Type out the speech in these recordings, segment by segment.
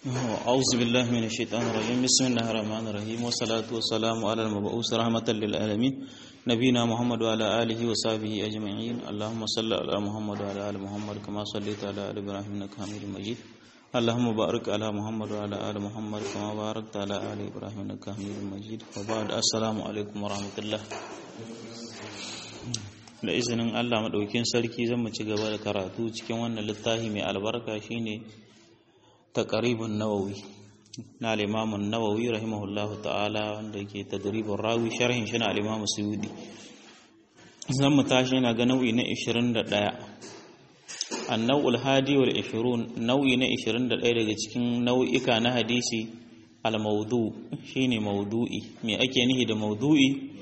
أعوذ بالله من الشيطان الرجيم بسم الله الرحمن الرحيم والصلاة والسلام على المبعوث رحمة للعالمين نبينا محمد وعلى آله وصحبه أجمعين اللهم صل على محمد وعلى آل محمد كما صليت على آل إبراهيم إنك حميد مجيد اللهم بارك على محمد وعلى آل محمد كما باركت على آل إبراهيم إنك حميد مجيد وبعد السلام عليكم ورحمة الله da izinin Allah maɗaukin sarki zan mu ci gaba da karatu cikin wannan littafi mai albarka shine taqribun nawawi na al-imam nawawi rahimahullahu ta'ala wanda ke tadribur rawi sharhin shi na al-imam suyudi zan mu tashi na ga nau'i na 21 an-naw'ul hadi wal 20 nau'i na 21 daga cikin nau'ika na hadisi al-mawdu shine mawdu'i me ake nihi da mawdu'i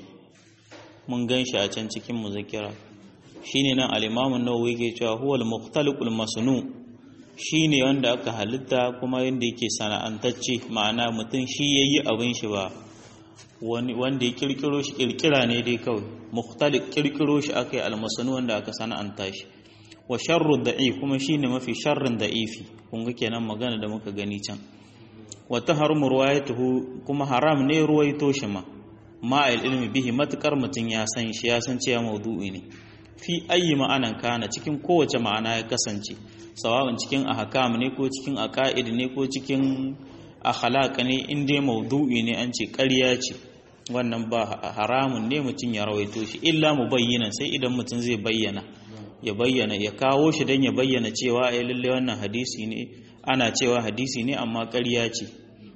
mun gan shi a can cikin muzakira shine nan al-imamu nawawi ke cewa huwal muqtaliqul masnu shine wanda aka halitta kuma yanda yake sana'antacce ma'ana mutum shi yayi abin shi ba wanda ya kirkiro shi kirkira ne dai kawai muqtaliq kirkiro shi akai al-masnu wanda aka sana'anta shi wa sharru da'i kuma shine mafi sharrin da'ifi kun ga kenan magana da muka gani can wa taharmu ruwayatuhu kuma haram ne ruwaito shi ma ma'il ilmi bihi matukar mutum ya san shi ya san cewa maudu'i ne fi ayi ma'anan kana cikin kowace ma'ana ya kasance sawa'un cikin ahkam ne ko cikin aqaid ne ko cikin akhlaq ne in dai maudu'i ne an ce ƙarya ce wannan ba haramun ne mutum ya rawaito shi illa mubayyinan sai idan mutum zai bayyana ya bayyana ya kawo shi dan ya bayyana cewa ai lalle wannan hadisi ne ana cewa hadisi ne amma ƙarya ce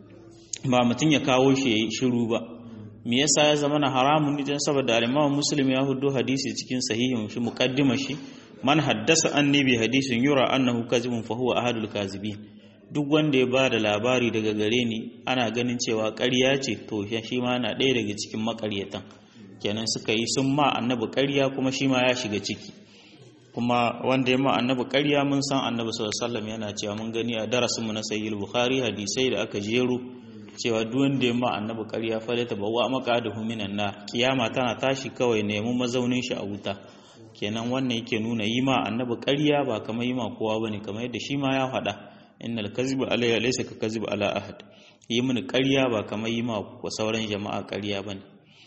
ba mutum ya kawo shi yayi shiru ba me yasa ya zama na haramun ne dan saboda al-Imam Muslim ya hudo hadisi cikin sahihin shi muqaddima shi man haddasa annabi hadisin yura annahu kazibun fa huwa ahadul kazibin duk wanda ya ba da labari daga gare ni ana ganin cewa ƙarya ce to shi ma na ɗaya daga cikin makaryatan kenan suka yi sun ma annabi ƙarya kuma shi ma ya shiga ciki kuma wanda ya ma annabi ƙarya mun san annabi sallallahu alaihi wasallam yana cewa mun gani a darasinmu na sahih bukhari hadisai da aka jero cewa duk wanda ya ma annabi ƙarya fa ta bawa maka da huminan nar kiyama tana tashi kawai nemi mazaunin shi a wuta kenan wannan yake nuna yi ma annabi ƙarya ba kamar yi ma kowa bane kamar yadda shi ma ya faɗa innal kazibu alayya laysa ka kazibu ala ahad yi mini ƙarya ba kamar yi ma sauran jama'a ƙarya bane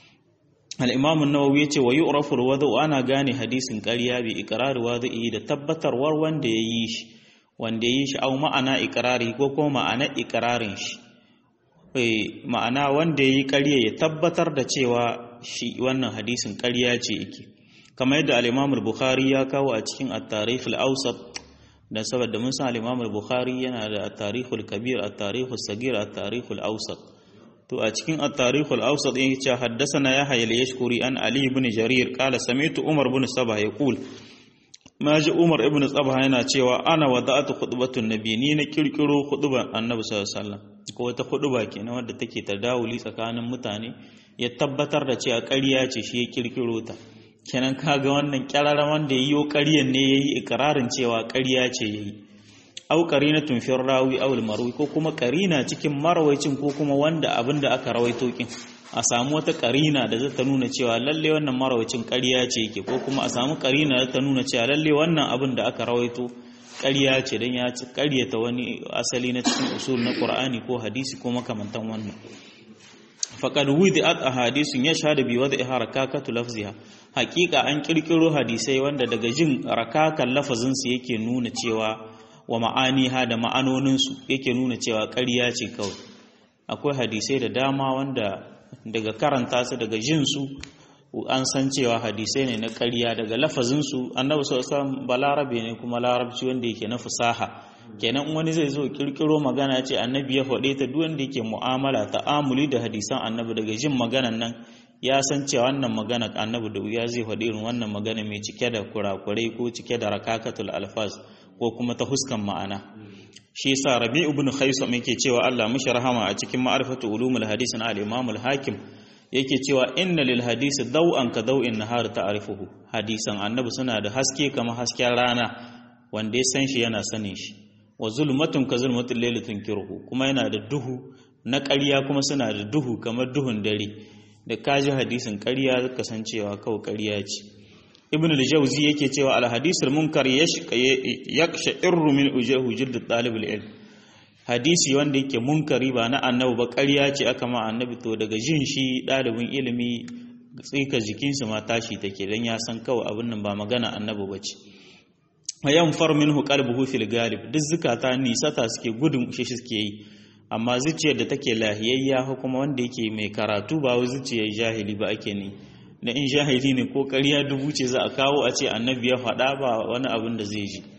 al-imam an-nawawi yace wa yu'rafu al ana gane hadisin ƙarya bi iqrar wada'i da tabbatarwar wanda ya yi shi wanda ya yi shi au ma'ana iqrari ko kuma ma'ana iqrarin shi ma'ana wanda ya yi ƙarya ya tabbatar da cewa shi wannan hadisin ƙarya ce yake kamar yadda al-Imam bukhari ya kawo a cikin at-Tarikh al-Awsat dan saboda mun san al-Imam bukhari yana da at-Tarikh al-Kabir at-Tarikh al-Saghir at-Tarikh al-Awsat to a cikin at-Tarikh al-Awsat yake cewa haddathana Yahya al-Yashkuri an Ali ibn Jarir qala sami'tu Umar ibn Sabah yaqul ma ji Umar ibn Sabah yana cewa ana wada'atu khutbatun nabi ni na kirkiro khutban annabi sallallahu alaihi wasallam ko wata khutba kenan wadda take tadawuli tsakanin mutane ya tabbatar da cewa ƙarya ce shi ya kirkiro ta kenan kaga wannan kyararren wanda ya yi ƙaryan ne ya yi ikirarin cewa ƙarya ce ya yi au qarinatun fi rawi aw marwi ko kuma qarina cikin marwaicin ko kuma wanda abin da aka rawaito kin a samu wata qarina da zata nuna cewa lalle wannan marwaicin ƙarya ce yake ko kuma a samu qarina da ta nuna cewa lalle wannan abin da aka rawaito ƙarya ce dan ya ci ƙaryata wani asali na cikin usul na Qur'ani ko hadisi ko makamantan wannan faqad wudi'at ahadithun yashhadu bi wad'i harakatu lafziha haqiqa an kirkiro hadisai wanda daga jin rakakan lafazin su yake nuna cewa wa ma'aniha da ma'anonin su yake nuna cewa ƙarya ce kawai akwai hadisai da dama wanda daga karanta su daga jin su an san cewa hadisai ne na ƙarya daga lafazin su annabi sallallahu alaihi wasallam balarabe ne kuma larabci wanda yake na fasaha kenan wani zai zo kirkiro magana ce annabi ya faɗe ta duk wanda yake mu'amala ta'amuli da hadisan annabi daga jin maganan nan ya san cewa wannan magana annabi da wuya zai faɗi irin wannan magana mai cike da kurakurai ko cike da rakakatul alfaz ko kuma ta huskan ma'ana shi yasa rabi ibn khaisam yake cewa Allah mishi rahama a cikin ma'rifatu ulumul hadis na al-imam al-hakim yake cewa inna lil hadisi daw'an ka daw'in nahar ta'rifuhu hadisan annabi suna da haske kamar hasken rana wanda ya san shi yana sanin shi wa zulmatun ka zulmatul layli tunkiruhu kuma yana da duhu na ƙarya kuma suna da duhu kamar duhun dare da kaji hadisin ƙarya kasancewa kawai ƙarya ce ibn al-jawzi yake cewa al-hadisul munkar yashqa min ujahu jild talib al-ilm hadisi wanda yake munkari ba na annabi ba ƙarya ce aka ma annabi to daga jin shi ɗalibin ilimi tsika jikinsa ma tashi take dan ya san kawai abin nan ba magana annabi ba ce yan far minhu qalbuhu fil galib duk zukata nisata suke gudun shi suke yi amma zuciyar da take lahiyayya ko kuma wanda yake mai karatu ba wai zuciyar jahili ba ake ne da in jahili ne ko ƙarya dubu ce za a kawo a ce annabi ya faɗa ba wani abin da zai ji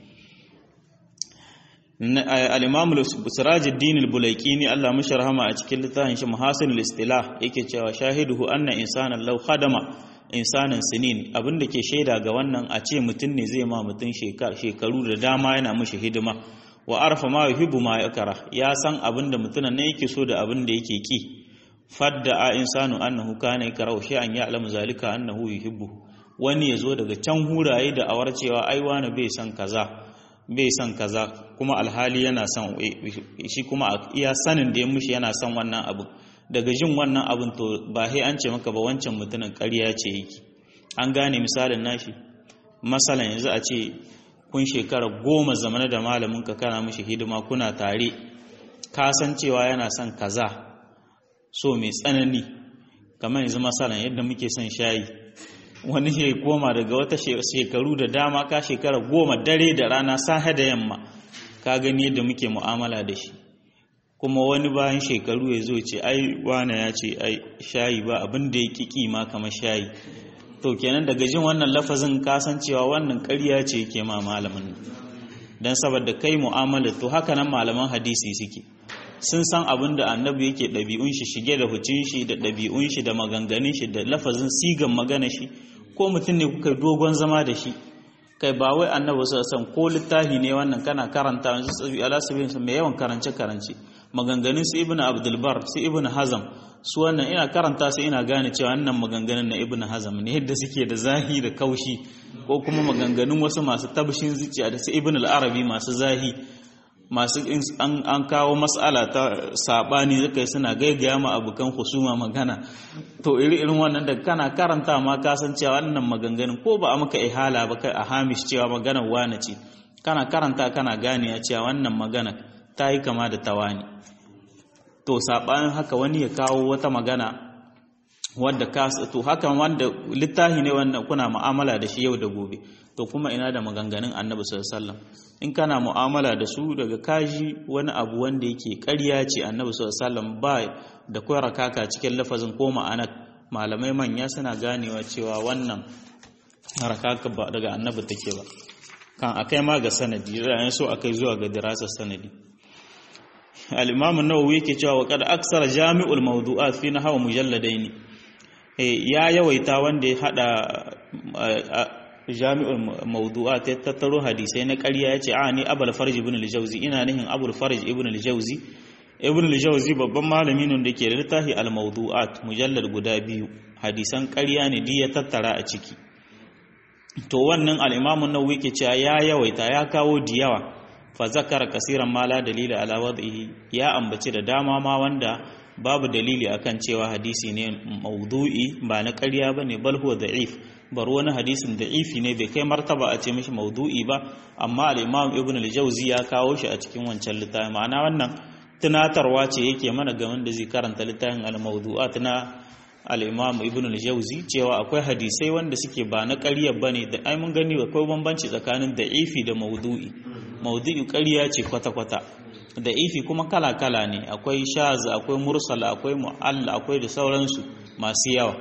al-imam sirajuddin al-bulaykini Allah mashi rahama a cikin littafin shi muhasin al-istilah yake cewa shahiduhu anna insanan law khadama insanan sinin abinda ke shaida ga wannan a ce mutum ne zai ma mutum shekaru da dama yana mishi hidima wa arfa ma yuhibbu ma yakara ya san abinda mutumin ne yake so da abinda yake ki fadda a insanu annahu kana yakrau shay'an ya'lamu zalika annahu yuhibbu wani yazo daga can huraye da awar cewa ai wani bai san kaza bai san kaza kuma alhali yana son shi kuma iya sanin da ya mushi yana son wannan abu daga jin wannan abin to ba sai an ce maka ba wancan mutumin ƙarya ce yake an gane misalin nashi masalan yanzu a ce kun shekara goma zamana da malamin ka kana mishi hidima kuna tare ka san cewa yana son kaza so mai tsanani kamar yanzu masalan yadda muke son shayi wani ya koma daga wata shekaru da dama ka shekara goma dare da rana sahe da yamma ka gani yadda muke mu'amala da shi kuma wani bayan shekaru ya zo ce ai wane ya ce ai shayi ba abin da ya kiki ma kamar shayi to kenan daga jin wannan lafazin kasancewa wannan ƙarya ce yake ma malamin don saboda kai mu'amala to haka nan malaman hadisi suke sun san abin da annabi yake ɗabi'un shi shige da hucin shi da ɗabi'un shi da maganganun shi da lafazin sigan magana shi ko mutum ne kuka dogon zama da shi kai ba wai annabi su san ko littafi ne wannan kana karanta yanzu tsabi ala sabin su mai yawan karance karance maganganun su ibnu abdul bar su ibnu hazam su wannan ina karanta su ina gane cewa wannan maganganun na ibnu hazam ne yadda suke da zahi da kaushi ko kuma maganganun wasu masu tabshin zuciya da su ibnu al-arabi masu zahi masu an kawo matsala ta sabani zaka yi suna gaigaya ma abokan husuma magana to iri irin wannan da kana karanta ma ka san cewa wannan maganganun ko ba a maka ihala ba kai a hamish cewa maganar wane ce kana karanta kana gane ya cewa wannan magana ta yi kama da tawani to sabanin haka wani ya kawo wata magana wadda ka to haka wanda littafi ne wanda kuna mu'amala da shi yau da gobe to kuma ina da maganganun annabi sallallahu alaihi wasallam in kana mu'amala da su daga kaji wani abu wanda yake ƙarya ce annabi sallallahu alaihi wasallam ba da koyar kaka cikin lafazin ko ma'ana malamai manya suna ganewa cewa wannan harakaka ba daga annabi take ba kan akai ma ga sanadi da so akai zuwa ga dirasar sanadi al-imam an-nawawi yake cewa wa qad aksara jami'ul mawdu'at fi nahwa mujalladaini ya yawaita wanda ya hada jami'ul mawdu'at ya tattaro hadisai na ƙarya yace a ni abul farj ibn al-jawzi ina nihin abul farj ibn al-jawzi ibn al-jawzi babban malami ne da ke da littafi al-mawdu'at mujallad guda biyu hadisan ƙarya ne duk ya tattara a ciki to wannan al-imam an-nawawi ke cewa ya yawaita ya kawo diyawa fa zakara kasiran ma la dalila ala wad'ihi ya ambaci da dama ma wanda babu dalili akan cewa hadisi ne maudu'i ba na ƙarya bane bal huwa da'if bar wani hadisin da'ifi ne bai kai martaba a ce mishi maudu'i ba amma al-imam ibn al-jawzi ya kawo shi a cikin wancan littafin ma'ana wannan tunatarwa ce yake mana game da zai karanta littafin al-mawdu'at na al-imam ibn al-jawzi cewa akwai hadisai wanda suke ba na ƙarya bane da ai mun gani akwai bambanci tsakanin da'ifi da maudu'i maudu'i ƙarya ce kwata-kwata da'ifi kuma kala-kala ne akwai shaz akwai mursala akwai mu'alla akwai da sauransu masu yawa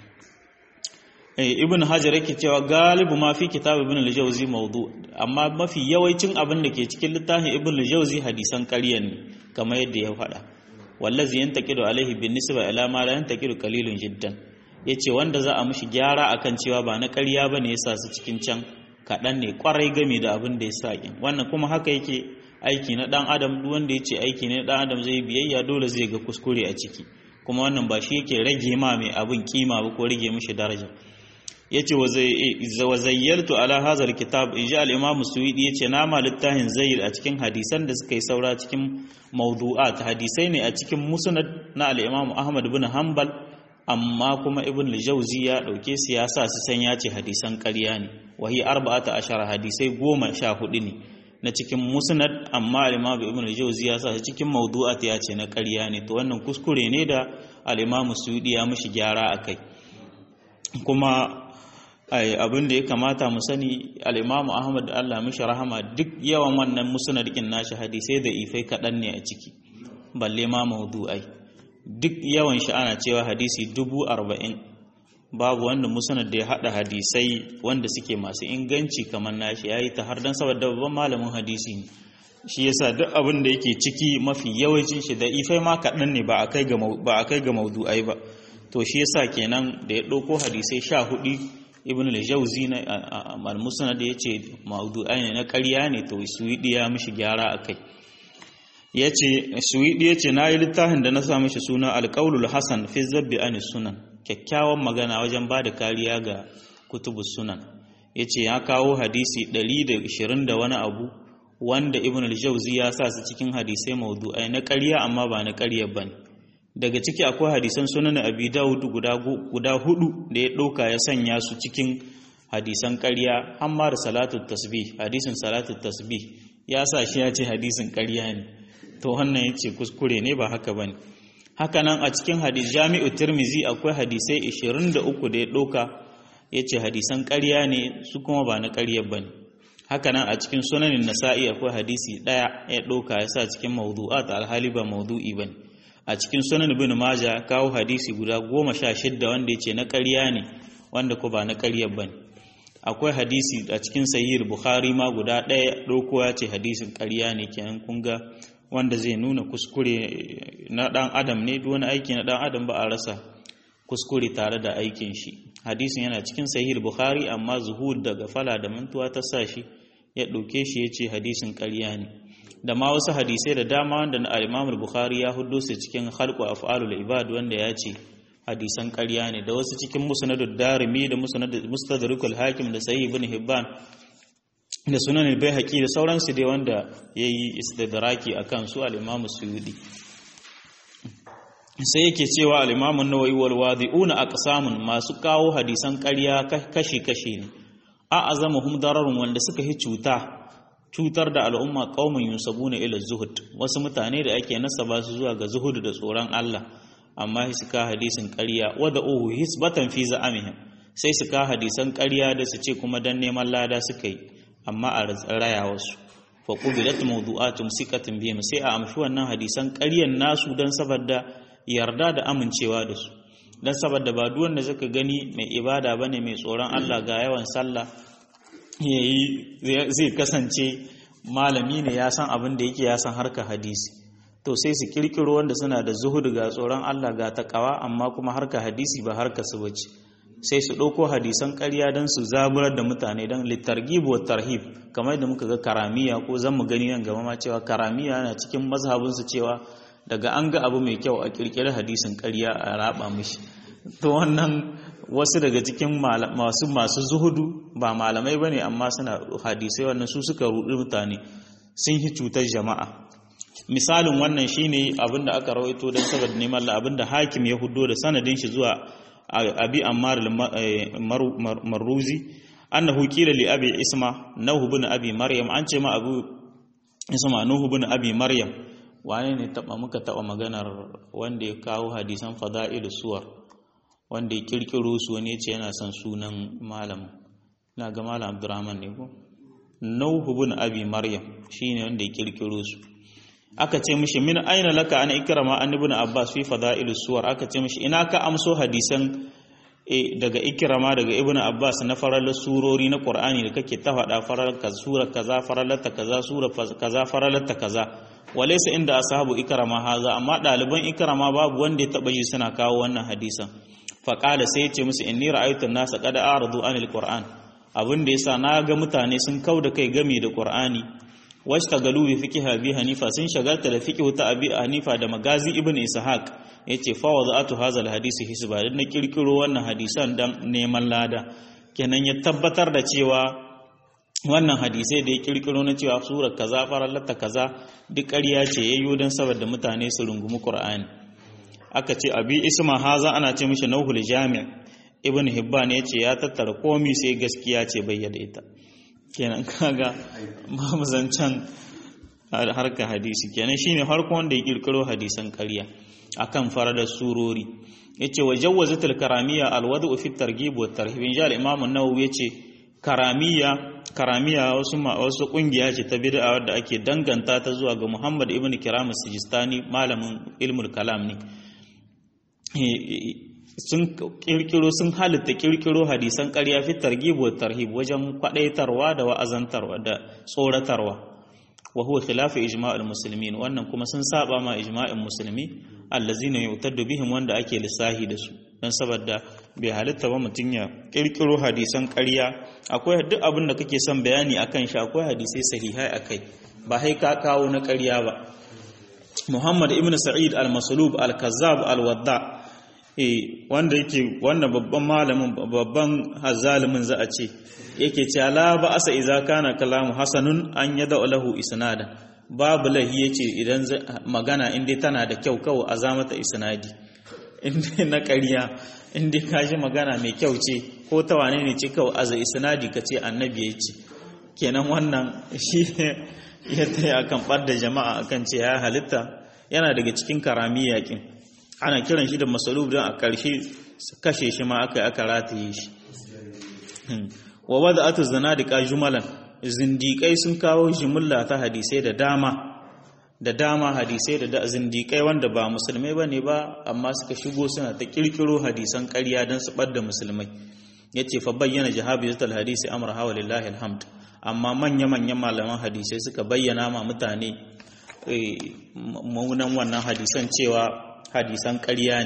ibn hajar yake cewa galibu ma fi kitab ibn al-jawzi mawdu amma mafi yawancin abin da ke cikin littafin ibn al-jawzi hadisan ƙarya ne kamar yadda ya faɗa wallazi yantaqidu alaihi bin nisba ila ma la yantaqidu qalilun jiddan yace wanda za a mishi gyara akan cewa ba na ƙarya bane yasa su cikin can kaɗan ne kwarai game da abin da ya sa wannan kuma haka yake aiki na ɗan adam duk wanda yace aiki ne ɗan adam zai biyayya dole zai ga kuskure a ciki kuma wannan ba shi yake rage ma mai abin kima ba ko rage mishi daraja yace wa zayyartu ala hazar kitab inji al-imam suwidi yace na ma littafin zayyir a cikin hadisan da suka yi saura cikin mawdu'at hadisai ne a cikin musnad na al-imam ahmad ibn hanbal amma kuma ibn al-jawzi ya dauke su ya sa su san ya ce hadisan ƙarya ne wahi arba'ata ashara hadisai goma sha hudu ne na cikin musnad amma al-imam ibn al-jawzi ya sa cikin mawdu'at ya ce na ƙarya ne to wannan kuskure ne da al-imam suyudi ya mishi gyara akai kuma abin da ya kamata mu sani al-imam ahmad Allah mishi rahama duk yawan wannan musnad din nashi hadisai da ifai kaɗan ne a ciki balle ma mawdu'ai duk yawan shi ana cewa hadisi dubu arba'in babu wanda musnad da ya haɗa hadisai wanda suke masu inganci kamar nashi ya yi ta har don saboda babban malamin hadisi ne shi yasa duk abin da yake ciki mafi yawancin shi da ifai ma kaɗan ne ba a kai ga maudu'ai ba to shi yasa kenan da ya ɗauko hadisai sha hudu ibn al-jawzi na al-musnad ya ce maudu'ai ne na ƙarya ne to suwidi ya mishi gyara akai ya ce suwidi ya ce na yi littafin da na sa mishi suna alƙaulul hasan fi zabbi an sunan kyakkyawan magana wajen ba da kariya ga kutubus sunan ya ce ya kawo hadisi 120 da wani abu wanda ibn al-jawzi ya sa su cikin hadisai maudu'ai na ƙarya amma ba na ƙarya ba ne daga ciki akwai hadisan sunan abi dawud guda hudu da ya ɗauka ya sanya su cikin hadisan ƙarya amma da salatu tasbih hadisin salatu tasbih ya sa shi ya ce hadisin ƙarya ne to wannan ya ce kuskure ne ba haka ba ne haka nan a cikin hadis jami'u tirmizi akwai hadisai 23 da ya ɗauka ya ce hadisan ƙarya ne su kuma ba na ƙarya ba ne haka nan a cikin sunanin nasa'i akwai hadisi ɗaya ya ɗauka ya sa cikin mawdu'a ta alhali ba mawdu'i ba ne a cikin sunan ibn maja kawo hadisi guda goma sha shidda wanda ya ce na ƙarya ne wanda ko ba na ƙarya ba ne akwai hadisi a cikin sahih bukhari ma guda ɗaya ɗauko ya ce hadisin ƙarya ne kenan kun ga wanda zai nuna kuskure na ɗan adam ne duk wani aiki na ɗan adam ba a rasa kuskure tare da aikin shi hadisin yana cikin sahih bukhari amma zuhud daga fala da mantuwa ta sa shi ya ɗauke shi ya ce hadisin ƙarya ne da ma wasu hadisai da dama wanda na al bukhari ya hudo su cikin khalqu af'alul ibad wanda ya ce hadisan ƙarya ne da wasu cikin musnadud darimi da mustadrikul hakim da sahih ibn hibban da sunan al-baihaqi da sauransu dai wanda yayi istidraki akan su al-imam suyudi sai yake cewa al-imam an-nawawi wal wadi'una aqsamun masu kawo hadisan ƙarya kashi kashi ne a azamuhum dararun wanda suka yi cuta cutar da al'umma qaumun yusabuna ila zuhud wasu mutane da ake nasaba su zuwa ga zuhud da tsoron Allah amma su ka hadisin ƙarya wada uhu hisbatan fi za'amihim sai su ka hadisan ƙarya da su ce kuma dan neman lada suka yi amma a raya wasu fa qubilat mawdu'atun sikatin bihim sai a amshi wannan hadisan ƙaryan nasu dan saboda yarda da amincewa da su dan saboda ba duk wanda zaka gani mai ibada bane mai tsoron Allah ga yawan sallah yayi zai kasance malami ne ya san abin da yake ya san harka hadisi to sai su kirkiro wanda suna da zuhudu ga tsoron Allah ga takawa amma kuma harka hadisi ba harka su bace sai su ɗauko hadisan ƙarya don su zaburar da mutane don littargib wa tarhib kamar da muka ga karamiya ko zan mu gani nan gaba ma cewa karamiya na cikin mazhabinsu cewa daga an ga abu mai kyau a kirkiri hadisin ƙarya a raba mishi to wannan wasu daga cikin masu masu zuhudu ba malamai bane amma suna hadisai wannan su suka rudi mutane sun yi cutar jama'a misalin wannan shine abinda aka rawaito don saboda neman abinda hakim ya hudo da sanadin shi zuwa abi ammar marruzi annahu qila li abi isma nahu bin abi maryam an ce ma abu isma nuhu bin abi maryam wane ne taba muka taba maganar wanda ya kawo hadisan fada'il suwar wanda ya kirkiro su wani ce yana son sunan malam na ga malam abdurrahman ne ko nuhu bin abi maryam shine wanda ya kirkiro su aka ce mishi min aina laka an ikrama an ibn abbas fi fada'ilus suwar aka ce mishi ina ka amso hadisan e, daga ikrama daga ibn abbas na faralar surori na qur'ani da kake ta faɗa farar kaza sura kaza faralata kaza sura kaza faralata kaza walaysa inda ashabu ikrama haza amma ɗaliban ikrama babu wanda ya taba yi suna kawo wannan hadisan faqala sai ya ce musu inni ra'aytu an-nasa qad a'radu anil qur'an abin da yasa na ga mutane sun kauda kai game da qur'ani washtagalu bi fiqh abi hanifa sun shagalta da fiqh ta abi hanifa da magazi ibn ishaq yace fa wada'atu hadha alhadith hisba dan na kirkiro wannan hadisan dan neman lada kenan ya tabbatar da cewa wannan hadisai da ya kirkiro na cewa sura kaza farallata kaza duk ƙarya ce yayyo dan saboda mutane su rungumi qur'ani aka ce abi isma haza ana ce mishi nauhul jami' ibn hibban yace ya tattara komai sai gaskiya ce bayyana ita kenan kaga ba zancen harka hadisi kenan shine farko wanda ya kirkiro hadisan ƙarya akan faradar surori yace wa jawwazatul karamiyya alwadu fi targhib wa tarhib inja al-imam an-nawawi yace karamiya karamiya wasu wasu kungiya ce ta bid'a wadda ake danganta ta zuwa ga Muhammad ibn Kiram Sijistani malamin ilmul kalam ne sun kirkiro sun halitta kirkiro hadisan ƙarya fi targhib wa tarhib wajen kwadaitarwa da wa'azantarwa da tsoratarwa wa huwa khilafu ijma'il muslimin wannan kuma sun saba ma ijma'in musulmi allazina yu'taddu bihim wanda ake lissahi da su dan saboda bai halitta ba mutun ya kirkiro hadisan ƙarya akwai duk abin da kake son bayani akan shi akwai hadisai sahihai akai ba hai ka kawo na ƙarya ba Muhammad ibn Sa'id al-Maslub al-Kazzab al-Wadda eh wanda yake wannan babban malamin babban hazalimin za a ce yake cewa la ba asa idza kana kalamu hasanun an yada lahu isnadan babu lahi yace idan magana inda tana da kyau kawai a zamata isnadi inda na ƙarya inda ka ji magana mai kyau ce ko ta wane ne ce kawai aza isnadi ka ce annabi ya ce kenan wannan shi ya taya akan ɓadda jama'a akan ce ya halitta yana daga cikin karami yakin ana kiran shi da masalub don a ƙarshe kashe shi ma aka yi aka rataye shi wa wadda atu zanadika jumalan zindiƙai sun kawo jimilla ta hadisai da dama da dama hadisai da zindiƙai wanda ba musulmai ba ne ba amma suka shigo suna ta ƙirƙiro hadisan ƙarya don su ɓadda musulmai ya ce fa bayyana jihabi zutal hadisi amur hawa lillahi alhamd amma manya-manyan malaman hadisai suka bayyana ma mutane maunan wannan hadisan cewa hadisan ƙarya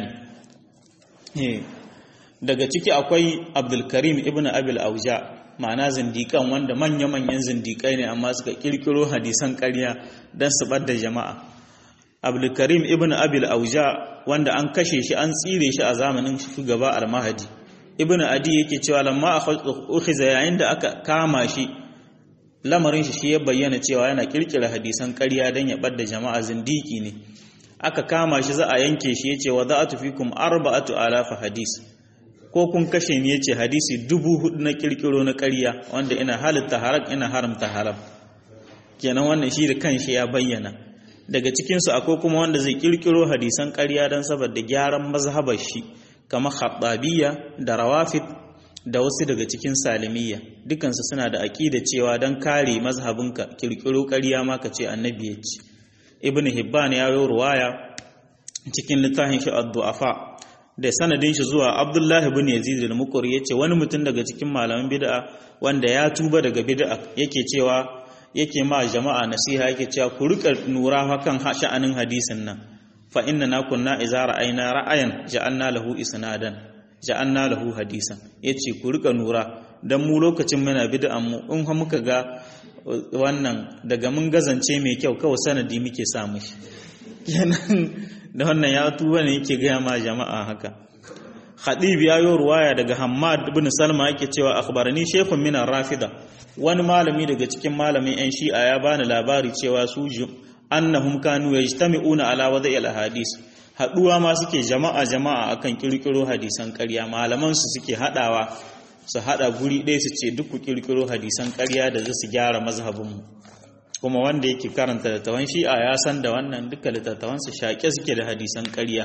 ne daga ciki akwai abdulkarim ibn abil auja ma'ana zindikan wanda manya-manyan zindikai ne amma suka kirkiro hadisan ƙarya don su bar da jama'a abdulkarim ibn abil auja wanda an kashe shi an tsire shi a zamanin shugaba almahadi ibn adi yake cewa lamma ukhiza yayin da aka kama shi lamarin shi shi ya bayyana cewa yana kirkira hadisan ƙarya don ya bar da jama'a zindiki ne aka kama shi za a yanke shi yace wa za'atu fikum arba'atu alafa hadis ko kun kashe ni yace hadisi dubu hudu na kirkiro na ƙarya wanda ina halitta haram ina haramta haram kenan wannan shi da kanshi ya bayyana daga cikin su akwai kuma wanda zai kirkiro hadisan ƙarya dan saboda gyaran mazhabar shi kamar khattabiyya da rawafid da wasu daga cikin salimiyya dukansu suna da aqida cewa dan kare mazhabinka kirkiro ƙarya ma ka ce annabi ya ce ibn hibban ya yi ruwaya cikin littafin shi ad-du'afa da sanadin shi zuwa Abdullah ibn Yazid al-Muqri yace wani mutum daga cikin malaman bid'a wanda ya tuba daga bid'a yake cewa yake ma jama'a nasiha yake cewa ku rika nura hakan sha'anin hadisin nan fa inna na kunna idza ra'ayna ra'ayan ja'alna lahu isnadan ja'alna lahu hadisan yace ku rika nura dan mu lokacin muna bid'an mu in ha muka ga wannan daga mun gazance mai kyau kawai sanadi muke samu shi kenan da wannan ya tuba ne yake gaya ma jama'a haka khadib ya yi ruwaya daga hammad ibn salma yake cewa akhbarani shaykhun min rafida wani malami daga cikin malamin yan shi'a ya bani labari cewa su annahum kanu yajtami'una ala wada'i al-hadis haduwa ma suke jama'a jama'a akan kirkiro hadisan ƙarya malaman su suke hadawa su hada guri ɗaya su ce duk ku kirkiro hadisan ƙarya da su gyara mazhabinmu kuma wanda yake karanta littattafan shi'a ya san da wannan duka littattafan su shaƙe suke da hadisan ƙarya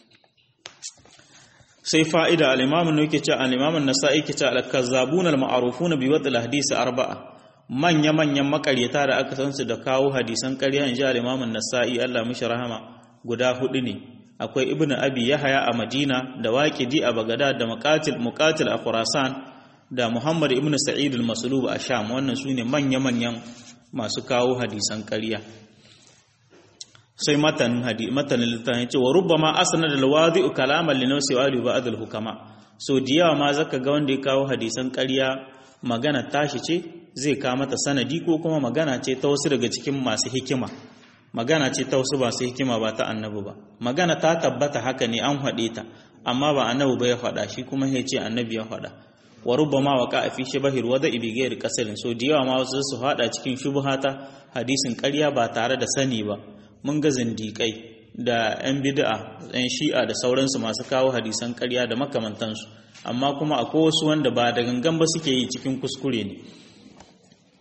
sai fa'ida al-imamu ne yake ce al-imamu nasa'i yake ce al-kazzabun al-ma'rufuna bi wadl hadisi arba'a manya manyan makaryata da aka san su da kawo hadisan ƙarya in ji al-imamu nasa'i Allah mishi rahama guda hudu ne akwai ibnu abi yahya a madina da waqidi a bagdad da muqatil muqatil a khurasan da muhammad ibnu sa'id al-maslub a sham wannan sune manya manyan masu kawo hadisan ƙarya sai matanin hadi matanin littafin yace wa rubbama asnada al-wadi'u kalaman li nafsi wa li ba'd al-hukama so diyawa ma zaka ga wanda ya kawo hadisan ƙarya magana tashi ce zai kawo mata sanadi ko kuma magana ce ta wasu daga cikin masu hikima magana ce ta wasu masu hikima ba ta annabi ba magana ta tabbata haka ne an faɗe ta amma ba annabi ba ya faɗa shi kuma ya ce annabi ya faɗa wa rubbama waqa fi shibahir wada bi ghairi qasalin so diyawa ma wasu su faɗa cikin shubhata hadisin ƙarya ba tare da sani ba mun ga zindiƙai da 'yan bid'a 'yan shi'a da sauransu masu kawo hadisan ƙarya da makamantansu amma kuma akwai wasu wanda ba da gangan ba suke yi cikin kuskure ne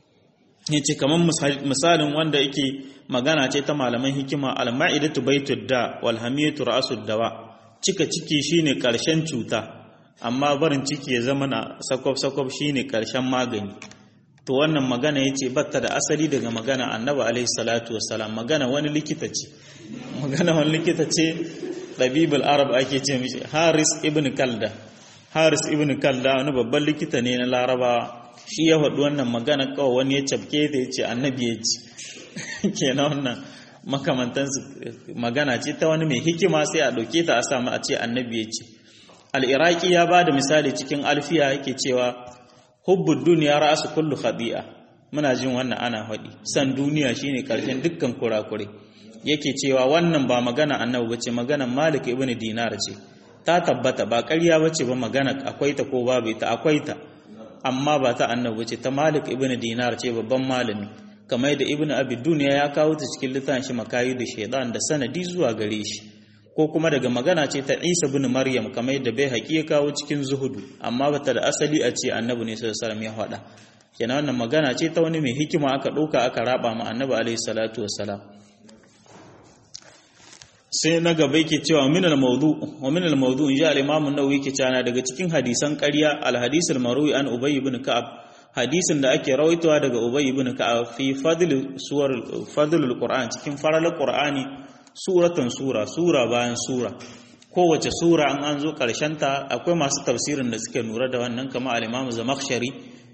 yace kaman misalin wanda yake magana ce ta malaman hikima al-ma'idatu baitud da wal hamiyatu ra'sud dawa cika ciki shine karshen cuta amma barin ciki ya zama na sakwab-sakwab shine karshen magani to wannan magana yace batta da asali daga magana annabi alaihi salatu wassalam magana wani likita ce magana wani likita ce ɗabibul arab ake ce mishi haris ibn kalda haris ibn kalda wani babban likita ne na larabawa shi ya faɗi wannan magana kawai wani ya cafke ta ya ce annabi ya ci kenan wannan makamantansu magana ce ta wani mai hikima sai a ɗauke ta a samu a ce annabi ya ci al'iraki ya ba da misali cikin alfiya yake cewa hubbud duniya ra'asu kullu khadi'a muna jin wannan ana faɗi san duniya shine karshen dukkan kurakure yake cewa wannan ba magana annabi bace magana malik ibn dinar ce ta tabbata ba ƙarya bace ba magana akwai ta ko babu ta akwai ta amma ba ta annabi bace ta malik ibn dinar ce babban malami kamar da ibn abi duniya ya kawo ta cikin littafin shi makayi da shaidan da sanadi zuwa gare shi ko kuma daga magana ce ta Isa bin Maryam kamar yadda bai haƙi ya kawo cikin zuhudu amma bata da asali a ce annabi ne sallallahu alaihi wasallam ya faɗa kenan wannan magana ce ta wani mai hikima aka ɗauka aka raba ma annabi alaihi salatu wassalam sai na gaba yake cewa min al-mawdu wa min al-mawdu in ja al-imam an-nawawi yake cewa daga cikin hadisan ƙarya al-hadith al-marwi an ubay ibn ka'ab hadisin da ake rawaitowa daga ubay ibn ka'ab fi fadl suwar fadl al-qur'an cikin faralar qur'ani suratan sura sura bayan sura kowace sura an an zo ta akwai masu tafsirin da suke nura da wannan kama al-imam zamakhshari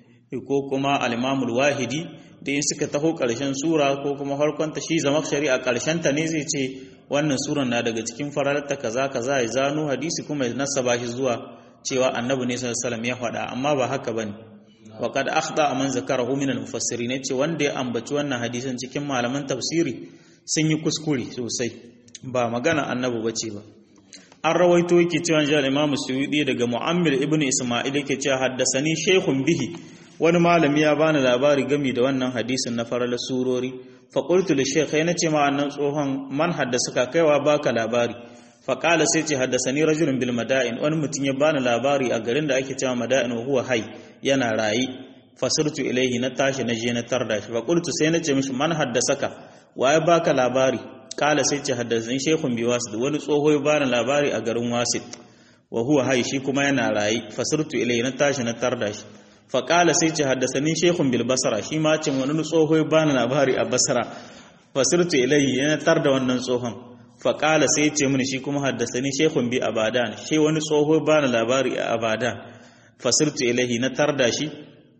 ko kuma al-imam al-wahidi da in suka taho ƙarshen sura ko kuma farkonta shi zamakhshari a ta ne zai ce wannan suran na daga cikin fararta kaza kaza ya zano hadisi kuma ya nasaba shi zuwa cewa annabi ne sallallahu alaihi ya faɗa amma ba haka bane wa qad akhda man zakarahu min al-mufassirin ce wanda ya ambaci wannan hadisin cikin malaman tafsiri sun yi kuskure sosai ba magana annabi bace ba an rawaito yake cewa jal imam suyudi daga mu'ammir ibn isma'il yake cewa haddasani shaykhun bihi wani malami ya bani labari gami da wannan hadisin na farala surori fa qultu li shaykh yana ce ma annan tsohon man haddasa ka kaiwa baka labari fa qala sai ce haddasani rajulun bil mada'in wani mutum ya bani labari a garin da ake cewa mada'in wa huwa hay yana rayi fasirtu ilaihi na tashi na je na tarda shi fa qultu sai na ce mishi man haddasaka waye baka labari kala sai ce haddasani shaykhun bi wasid wani tsoho ya bani labari a garin wasid wa huwa hay shi kuma yana rayi fasirtu ilaihi na tashi na tarda shi faƙala sai ce haddasani shekun bil basara shi ma cin wani tsoho ya bani labari a basara fasirtu ilayhi yana tar da wannan tsohon faƙala sai ce mini shi kuma haddasani shekun bi abadan shi wani tsoho ya bani labari a abadan fasirtu ilayhi na tar da shi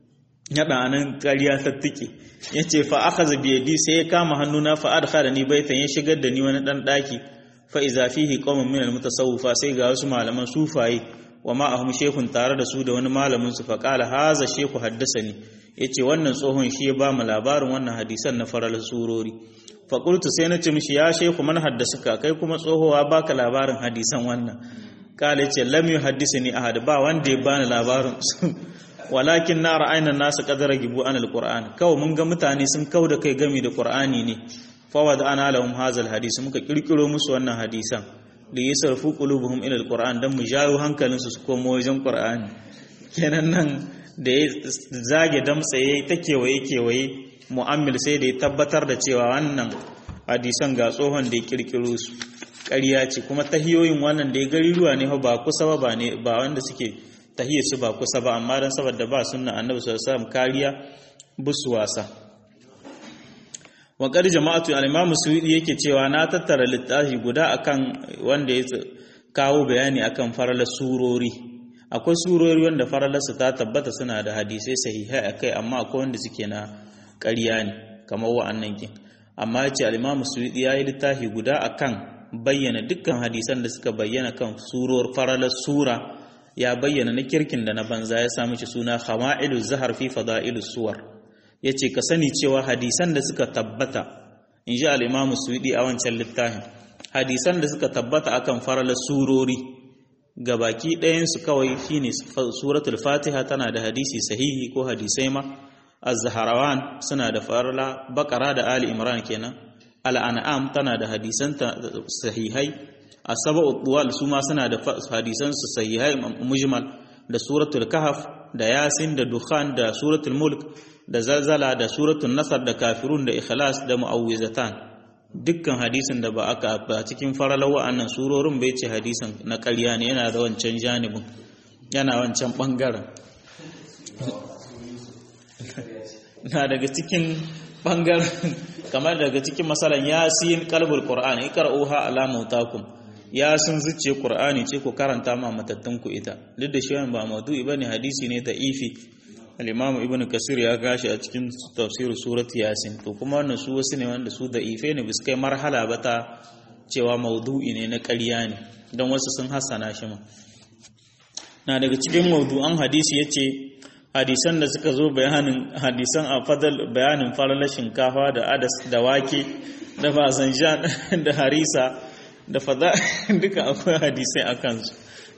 ya ɗanan ƙarya tattike ya ce fa aka zabi yadi sai ya kama hannuna fa adkhala ni baitan ya shigar da ni wani ɗan ɗaki fa iza fihi qaumun min al mutasawwifa sai ga wasu malaman sufaye wa ma'ahum shekun tare da su da wani malamin su faƙala haza sheku haddasani ya ce wannan tsohon shi ya ba mu labarin wannan hadisan na farar surori faƙultu sai na ce mishi ya sheku man haddasa ka kai kuma tsohowa baka labarin hadisan wannan ƙala ce lam yu haddisa ni ahad ba wanda ya bani labarin su walakin na ra'ayna nasu qadara gibu an alquran kawai mun ga mutane sun kau da kai gami da qur'ani ne fawad ana lahum hazal hadisi muka kirkiro musu wannan hadisan da ya sarfu qulubuhum ila alquran dan mu jawo hankalinsu su komo wajen qur'ani kenan nan da ya zage damtsa yayi ta kewaye kewaye mu'ammil sai da ya tabbatar da cewa wannan hadisan ga tsohon da ya kirkiro su ƙarya ce kuma tahiyoyin wannan da ya gari ruwa ne ba kusa ba ne ba wanda suke tahiyar su ba kusa ba amma dan saboda ba sunna annabi sallallahu alaihi wasallam kariya busu wasa waƙar jama'atu al'imamu suwidi yake cewa na tattara littafi guda akan wanda ya kawo bayani akan faralar surori akwai surori wanda faralarsu ta tabbata suna da hadisai sahihai akai amma akwai wanda suke na ƙarya ne kamar wa'annan kin amma ya ce al'imamu suwidi ya yi littafi guda akan bayyana dukkan hadisan da suka bayyana kan suror faralar sura ya bayyana na kirkin da na banza ya sami shi suna khama'ilu zahar fi fada'ilu suwar ya ce ka sani cewa hadisan da suka tabbata in ji al'imamu suɗi a wancan littafin hadisan da suka tabbata akan farala surori ga baki ɗayansu kawai shine suratul fatiha tana da hadisi sahihi ko hadisai ma az-zaharawan suna da farala bakara da ali imran kenan al-an'am tana da hadisan sahihai as-sab'u tuwal su ma suna da hadisan su sahihai mujmal da suratul kahf da yasin da dukhan da suratul mulk da zalzala da suratul nasar da kafirun da ikhlas da mu'awwizatan dukkan hadisin da ba aka ba cikin faralar wa'annan surorin bai ce hadisin na ƙarya ne yana da wancan janibin yana wancan ɓangaren na daga cikin ɓangaren kamar daga cikin masalan yasin kalbul qur'an ikra'uha ala mautakum yasin zuciye qur'ani ce ku karanta ma matattun ku ita duk da shi ba maudu'i bane hadisi ne da ifi al-imam ibn kasir ya gashi a cikin tafsir surat yasin to kuma wannan su wasu ne wanda su da ife ne bis kai marhala ba ta cewa maudu'i ne na ƙarya ne don wasu sun hassana shi ma na daga cikin maudu'an hadisi yace hadisan da suka zo bayanin hadisan a fadal bayanin falalar shinkafa da adas da wake da bazanjan da harisa da fada duka akwai hadisai a kansu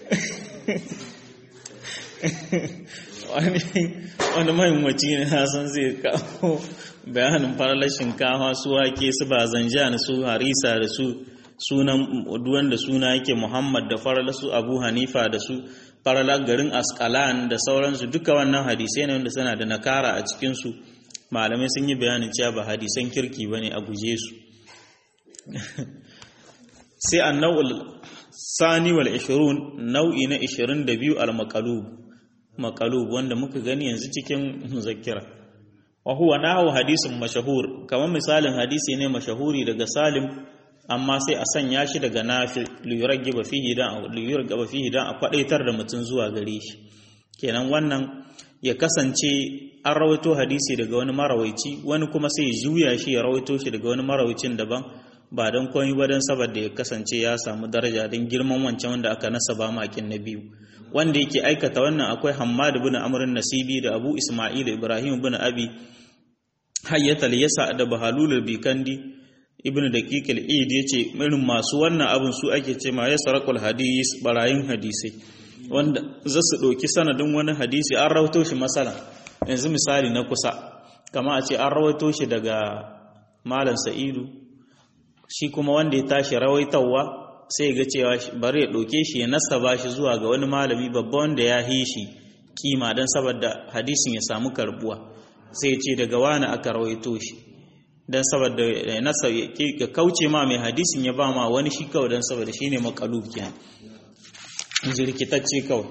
wani mahimmanci ne san zai kawo bayanin falalar shinkafa su wake su bazanjan su harisa da su sunan wanda suna yake muhammad da falalar su abu hanifa da su faralar garin askalan da sauransu duka wannan hadisai ne wanda suna da nakara a cikinsu malamai sun yi bayanin cewa ba hadisan kirki ba ne a guje su sai an nau'ul sani wal ishirun nau'i na ishirin da biyu al makalub makalub wanda muka gani yanzu cikin muzakkira wa huwa nahu hadisin mashahur kamar misalin hadisi ne mashahuri daga salim amma sai a sanya shi daga nafi liyuragaba fihi dan liyuragaba fihi dan a kwadaitar da mutum zuwa gare shi kenan wannan ya kasance an rawaito hadisi daga wani marawaici wani kuma sai juya shi ya rawaito shi daga wani marawacin daban ba don komai ba don saboda ya kasance ya samu daraja don girman wancan wanda aka nasaba makin na biyu wanda yake aikata wannan akwai Hammad ibn Amr nasibi da Abu Isma'il Ibrahim ibn Abi Hayyatal Yasa da Bahalul Bikandi ibn daqiq al-id yace irin masu wannan abin su ake ce ma ya sarakul hadis barayin hadisi wanda za su ɗauki sanadin wani hadisi an rawaito shi masala yanzu misali na kusa kama a ce an rawaito shi daga malam sa'idu shi kuma wanda ya tashi rawaitawa sai ga cewa bari ya ɗauke shi ya nasaba shi zuwa ga wani malami babba wanda ya yi shi kima don saboda hadisin ya samu karbuwa sai ya ce daga wani aka rawaito shi don saboda nasa ya kauce ma mai hadisin ya ba ma wani shi kawai don saboda shi ne makalub kenan jirkitacce kawai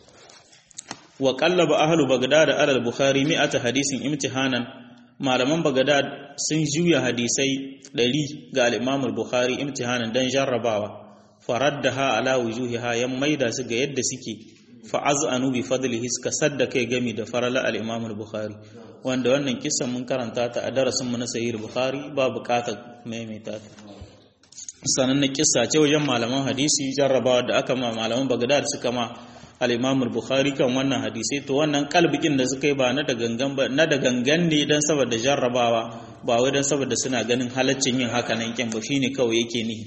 wa qallaba ahlu bagdad ala al-bukhari mi'ata hadisin imtihanan malaman bagdad sun juya hadisai 100 ga al-imam al-bukhari imtihanan dan jarrabawa faraddaha ala wujuhiha yan maida su ga yadda suke fa az'anu bi fadlihi suka sadda kai gami da farala al-imam al-bukhari wanda wannan kissan mun karanta ta a darasin mu na sahih bukhari ba bukatar maimaita ta sanan na kissa ce wajen malaman hadisi jarrabawa da aka ma malaman bagdad suka ma al-imam al-bukhari kan wannan hadisi to wannan kalbikin da suka yi ba na da gangan ba na da gangan ne dan saboda jarrabawa ba wai dan saboda suna ganin halaccin yin haka nan kin ba shine kawai yake nihi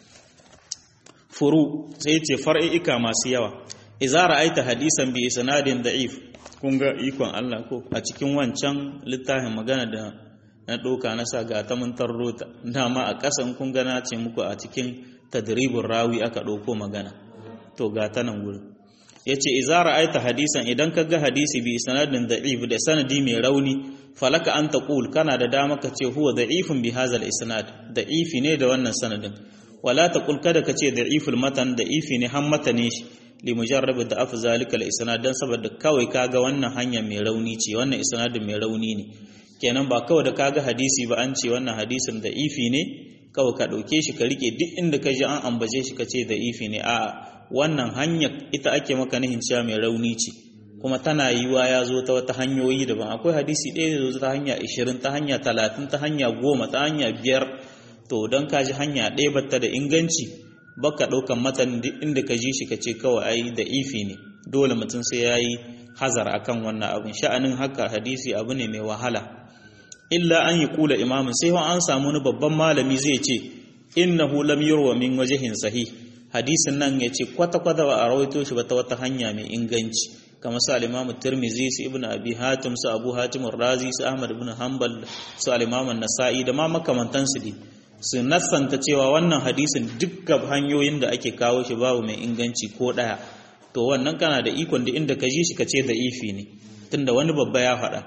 furu sai ce far'i'ika masu yawa idza ra'aita hadisan bi isnadin da'if kun ga ikon Allah ko a cikin wancan littafin magana da na ɗauka na sa ga ta mun tarrota dama a ƙasan kun ga na ce muku a cikin tadribin rawi aka ɗauko magana to ga ta nan gurin yace idza ra'aita hadisan idan ka ga hadisi bi sanadin da'if da sanadi mai rauni falaka an taqul kana da dama ka ce huwa da'ifun bi hadha isnad da'ifi ne da wannan sanadin wala taqul kada ka ce da'iful matan da'ifi ne han matane shi limujarrab da afu zalika al-isnad dan saboda kawai kaga wannan hanya mai rauni ce wannan isnadin mai rauni ne kenan ba kawai da kaga hadisi ba an ce wannan hadisin da ifi ne kawai ka dauke shi ka rike duk inda ka ji an ambace shi ka ce da ifi ne a'a wannan hanya ita ake maka nihin cewa mai rauni ce kuma tana yiwa ya zo ta wata hanyoyi daban akwai hadisi ɗaya da zo ta hanya 20 ta hanya 30 ta hanya 10 ta hanya 5 to don ka ji hanya ɗaya batta da inganci baka ɗaukan matan duk inda ka ji shi ka ce kawai ai da ifi ne dole mutum sai ya yi hazar akan wannan abin sha'anin haka hadisi abu ne mai wahala illa an yi kula imamin sai an samu wani babban malami zai ce innahu lam yurwa min wajhin sahih hadisin nan ya ce kwata-kwata ba a rawaito shi ba ta wata hanya mai inganci kamar su al-imamu tirmizi su ibnu abi hatim su abu hatim razi su ahmad ibn hanbal su al-imamu nasa'i da ma makamantansu dai su nassanta cewa wannan hadisin dukkan hanyoyin da ake kawo shi babu mai inganci ko ɗaya to wannan kana da ikon da inda ka ji shi ka ce da ifi ne tunda wani babba ya faɗa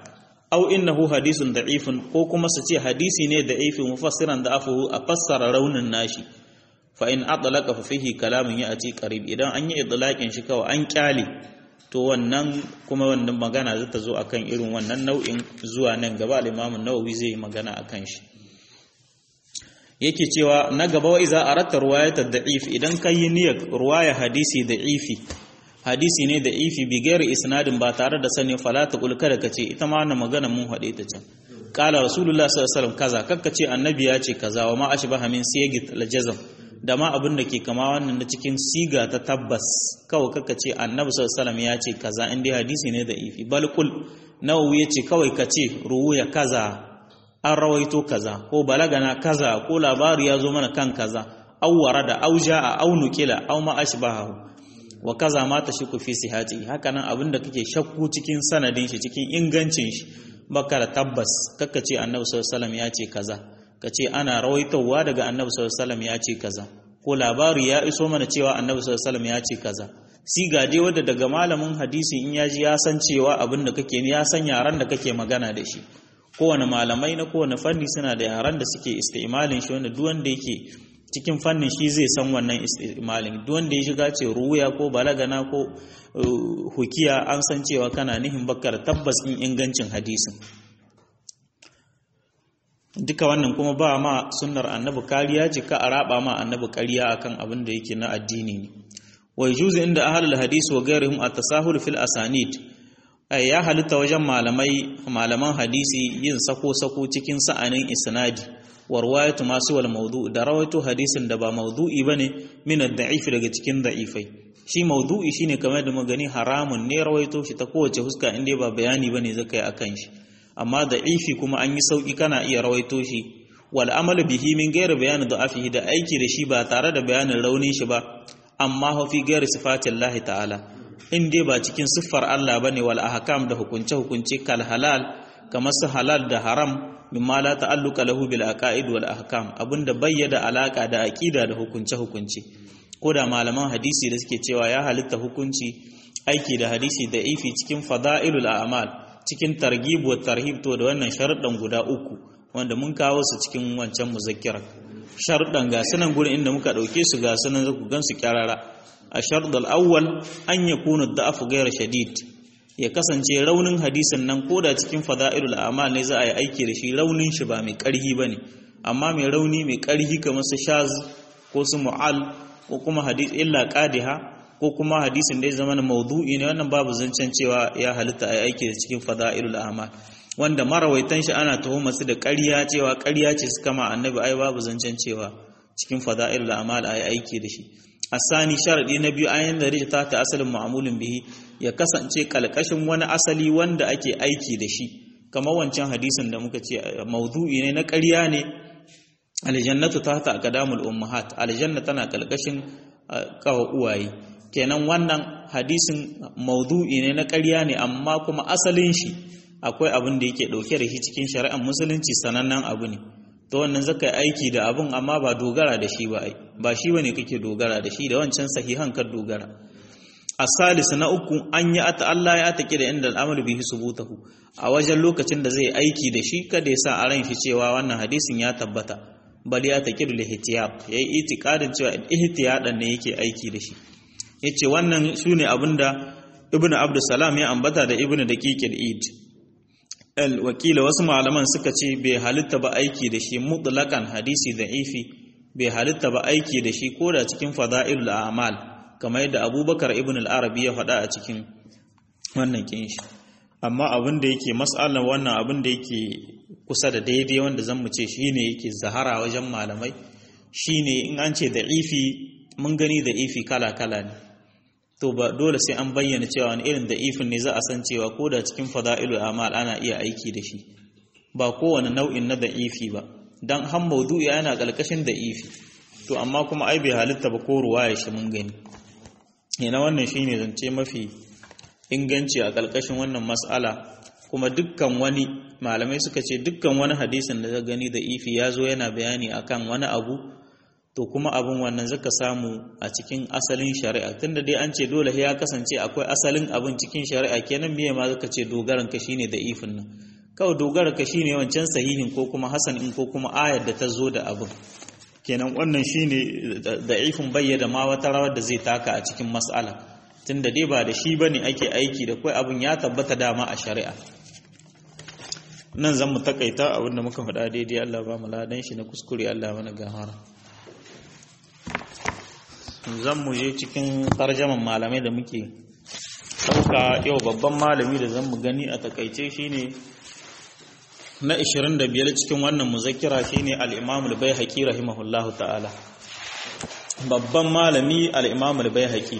aw innahu hadisun da'ifun ko kuma su ce hadisi ne da'ifi mufassiran da afu a fassara raunin nashi fa in atlaqa fa fihi kalamun ya'ti qarib idan an yi idlaqin shi kawai an kyale to wannan kuma wannan magana za ta zo akan irin wannan nau'in zuwa nan gaba al-Imam an-Nawawi zai yi magana akan shi yake cewa na gaba wa iza aratta ruwayata da'if idan kai niyyar ruwaya hadisi da'ifi hadisi ne da'ifi bi gairi isnadin ba tare da sani fala ta kul kada kace ita ma wannan magana mun hade ta can qala rasulullah sallallahu alaihi wasallam kaza kakka ce annabi ya ce kaza wa ma ashbaha min siyagit al-jazm da ma abin da ke kama wannan na cikin siga ta tabbas kawai kakka ce annabi sallallahu alaihi wasallam ya ce kaza in dai hadisi ne da'ifi bal kul nawawi ya ce kawai kace ruwaya kaza an rawaito kaza ko balagana kaza ko labari ya zo mana kan kaza aw warada aw jaa aw nukila aw ma ashbahu wa kaza ma tashku fi sihati haka nan abinda kake shakku cikin sanadin shi cikin ingancin shi baka da tabbas kakka ce annabi sallallahu alaihi wasallam ya ce kaza kace ana rawaitowa daga annabi sallallahu alaihi wasallam ya ce kaza ko labari ya iso mana cewa annabi sallallahu alaihi wasallam ya ce kaza siga dai wanda daga malamin hadisi in ya ji ya san cewa abinda kake ya san yaran da kake magana da shi kowane malamai na kowane fanni suna da yaran da suke istimalin shi wanda duk wanda yake cikin fannin shi zai san wannan istimalin duk wanda ya shiga ce ruya ko balagana ko hukiya an san cewa kana nihin bakar tabbas in ingancin hadisin duka wannan kuma ba ma sunnar annabi kariya ce ka a raba ma annabi kariya akan abin da yake na addini ne wai juzu inda ahlul hadisi wa ghairihim at-tasahul fil asanid ai ya halitta wajen malamai malaman hadisi yin sako-sako cikin sa'anin isnadi warwayatu masu wal maudu da rawaito hadisin da ba maudu'i bane min ad-da'if daga cikin da'ifai shi maudu'i shine kamar da magani haramun ne rawaito shi ta kowace huska inda ba bayani bane zakai akan shi amma da'ifi kuma an yi sauki kana iya rawaito shi wal amalu bihi min ghairi bayani da'afihi da aiki da shi ba tare da bayanin raunin shi ba amma hu fi ghairi sifatillahi ta'ala in dai ba cikin siffar Allah bane wal ahkam da hukunce hukunce kal halal kamar su halal da haram mimma la ta'alluqa lahu bil aqaid wal ahkam abinda bayyada alaka da aqida da hukunce hukunce ko da malaman hadisi da suke cewa ya halitta hukunci aiki da hadisi da ifi cikin fada'ilul a'mal cikin targhib wa tarhib to da wannan sharuɗan guda uku wanda mun kawo su cikin wancan muzakkira sharuɗan ga sunan gurin inda muka ɗauke su ga sunan zaku gan su kyarara الشرط الأول أن يكون الضعف غير شديد ya kasance raunin hadisin nan koda cikin fada'ilul a'mal ne za a yi aiki da shi raunin shi ba mai ƙarhi bane amma mai rauni mai ƙarhi kamar su shaz ko su mu'al ko kuma hadis illa qadiha ko kuma hadisin da ya zama maudu'i ne wannan babu zancen cewa ya halitta a yi aiki da cikin fada'ilul a'mal wanda marawaitan shi ana tuhumar su da ƙarya cewa ƙarya ce suka ma annabi ai babu zancen cewa cikin fada'ilul a'mal a yi aiki da shi asani sharadi na biyu ayin da rijta ta asalin ma'amulin bihi ya kasance kalkashin wani asali wanda ake aiki da shi kamar wancan hadisin da muka ce maudu'i ne na ƙarya ne aljannatu tahta aqdamul ummahat aljanna tana kalkashin kawa uwaye kenan wannan hadisin maudu'i ne na ƙarya ne amma kuma asalin shi akwai abin da yake dauke da shi cikin shari'ar musulunci sanannen abu ne to wannan zaka aiki da abun amma ba dogara da shi ba ba shi bane kake dogara da shi da wancan sahihan kan dogara as-salis na uku an yi ata Allah ya take da inda al'amalu bihi subutahu a wajen lokacin da zai aiki da shi kada ya sa a ran shi cewa wannan hadisin ya tabbata bal ya take da ihtiyat yayi itikadin cewa ihtiyadan ne yake aiki da shi yace wannan shine abinda ibnu abdussalam ya ambata da ibnu daqiqil id wakila wasu malaman suka ce bai halitta ba aiki da shi mutlakan hadisi da ifi bai halitta ba aiki da shi ko da cikin fada'ilul a'mal kamar yadda abubakar ibn al-arabi ya faɗa a cikin wannan kinshi amma abin da yake mas'alar wannan abin da yake kusa da daidai wanda zan mu ce shine yake zahara wajen malamai shine in an ce da ifi mun gani da ifi kala kala ne to ba dole sai an bayyana cewa wani irin da'ifin ne za a san cewa ko da cikin fada'ilul amal ana iya aiki da shi ba kowane nau'in na da'ifi ba dan han maudu'i yana kalkashin da'ifi to amma kuma ai bai halitta ba ko ruwaya shi mun gani yana wannan shine zance mafi inganci a kalkashin wannan mas'ala kuma dukkan wani malamai suka ce dukkan wani hadisin da ka gani da'ifi ya zo yana bayani akan wani abu to kuma abin wannan zaka samu a cikin asalin shari'a tunda dai an ce dole ya kasance akwai asalin abin cikin shari'a kenan miye ma zaka ce dogaran ka shine da ifin nan kawai dogara ka shine wancan sahihin ko kuma hasan in ko kuma ayar da ta zo da abin kenan wannan shine da'ifin bayyana ma wata rawar da zai taka a cikin mas'ala tunda dai ba da shi bane ake aiki da kai abin ya tabbata dama a shari'a nan zan mu takaita abinda muka faɗa daidai Allah ba mu ladan shi na kuskure Allah mana gahara zan mu je cikin tarjaman malamai da muke ɗauka yau babban malami da zan mu gani a takaice shine na 25 cikin wannan muzakkira shine al-Imam al-Baihaqi rahimahullahu ta'ala babban malami al-Imam al-Baihaqi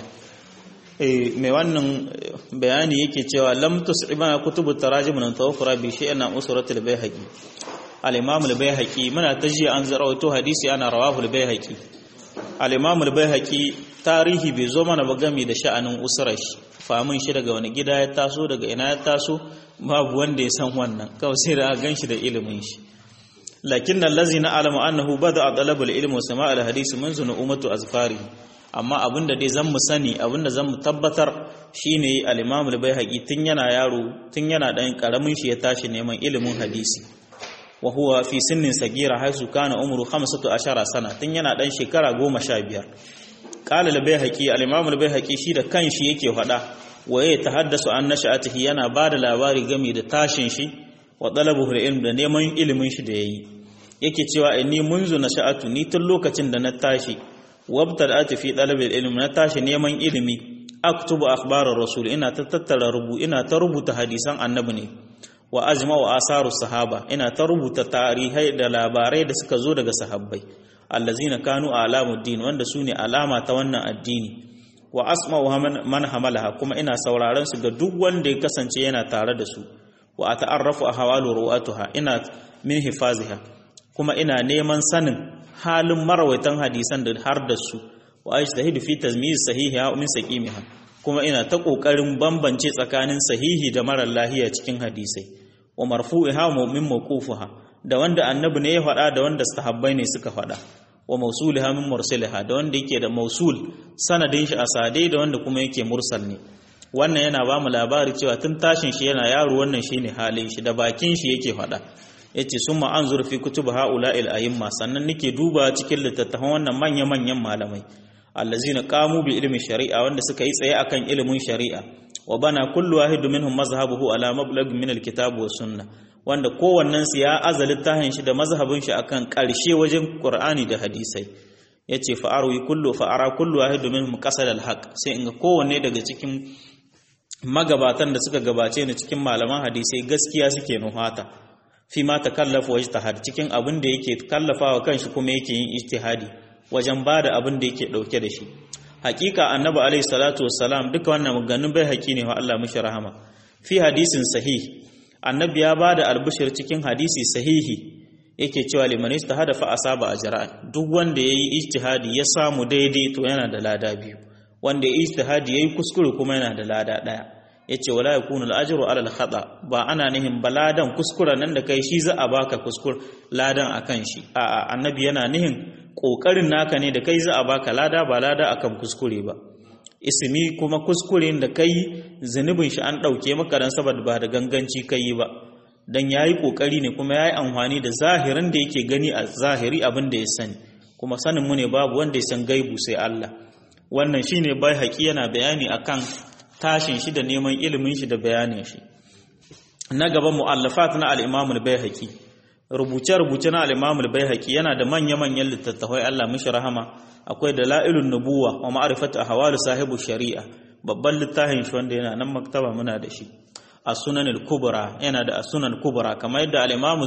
eh mai wannan bayani yake cewa lam tus'ibana kutubu tarajim nan tawaffara bi shay'in usrat al-Baihaqi al-Imam al-Baihaqi muna taji an zarawato hadisi ana rawahu al-Baihaqi al-Imam al-Baihaqi tarihi bai zo mana ba game da sha'anin usrar shi famin shi daga wani gida ya taso daga ina ya taso babu wanda ya san wannan kawai sai da gan shi da ilimin shi lakin nan lazi na alamu annahu bada a ɗalabar ilimin wasu ma'al hadisi mun zuna umatu azfari amma abinda dai zan mu sani abinda zan mu tabbatar shine al-imamu bai haƙi tun yana yaro tun yana ɗan ƙaramin shi ya tashi neman ilimin hadisi wa huwa fi sinnin sagira haisu kana umru 15 sana tun yana ɗan shekara goma sha biyar qala al-bayhaqi al-imam al-bayhaqi shi da kanshi yake faɗa waye tahaddasu an nasha'atihi yana bada labari game da tashin shi wa talabuhu ilm da neman ilimin shi da yayi yake cewa inni munzu nasha'atu ni tun lokacin da na tashi wabtada'atu fi talab ilm na tashi neman ilimi aktubu akhbar rasul ina ta tattara rubu ina ta rubuta hadisan annabi ne wa ajma'u asaru sahaba ina ta rubuta tarihai da labarai da suka zo daga sahabbai allazina kanu alamuddin wanda sune alama ta wannan addini wa asma'u man hamalaha kuma ina sauraron su ga duk wanda ya kasance yana tare da su wa ata'arrafu ahwalu ruwatuha ina min hifaziha kuma ina neman sanin halin marawaitan hadisan da har da su wa ajtahidu fi tazmiz sahiha wa min saqimiha kuma ina ta kokarin bambance tsakanin sahihi da marar lahiya cikin hadisai wa marfu'iha wa min mawqufiha da wanda annabi ne ya faɗa da wanda sahabbai ne suka faɗa wa mausuliha min mursaliha da wanda yake da mausul sanadin shi asade da wanda kuma yake mursal ne wannan yana ba mu labari cewa tun tashin shi yana yaro wannan shine halin shi da bakin shi yake faɗa yace summa anzur fi kutub haula il ayimma sannan nake duba cikin littattafan wannan manya manyan malamai allazina qamu bi ilmi shari'a wanda suka yi tsaye akan ilimin shari'a wa bana kullu wahidu minhum mazhabuhu ala mablagh min alkitab wa sunnah wanda kowannen su ya aza littafin shi da mazhabin shi akan ƙarshe wajen Qur'ani da hadisai yace fa arwi kullu fa ara kullu wahidu minhum qasad alhaq sai in ga kowanne daga cikin magabatan da suka gabace ni cikin malaman hadisai gaskiya suke nuhata fi ma takallafu wa ijtihad cikin abin da yake kallafawa kanshi kuma yake yin ijtihadi wajen bada abin da yake dauke da shi hakika annabi alaihi salatu wassalam duka wannan maganganun bai haƙi ne wa Allah mishi rahama fi hadisin sahih annabi ya bada albishir cikin hadisi sahihi yake cewa liman istahada fa asaba ajran duk wanda yayi ijtihadi ya samu daidai to yana da lada biyu wanda yayi ijtihadi yayi kuskure kuma yana da lada daya yace wala yakunu al-ajru ala al-khata ba ana nihin baladan kuskura nan da kai shi za a baka kuskur ladan akan shi a'a annabi yana nihin kokarin naka ne da kai za a baka lada ba lada akan kuskure ba ismi kuma kuskuren da kai zunubin shi an ɗauke maka dan saboda ba da ganganci kai ba dan yayi kokari ne kuma yayi amfani da zahirin da yake gani a zahiri abin da ya sani kuma sanin mu ne babu wanda ya san gaibu sai Allah wannan shine bai haƙi yana bayani akan tashin shi da neman ilimin shi da bayanin shi na gaba mu'allafat na al-Imam al-Baihaqi rubuce-rubuce na al-Imam al-Baihaqi yana da manya-manyan littattafai Allah mishi rahama akwai dalailun nubuwa wa ma'rifatu ahwal sahibu shari'a babban littafin shi wanda yana nan maktaba muna da shi as-sunan al-kubra yana da as-sunan kubra kamar yadda al-Imam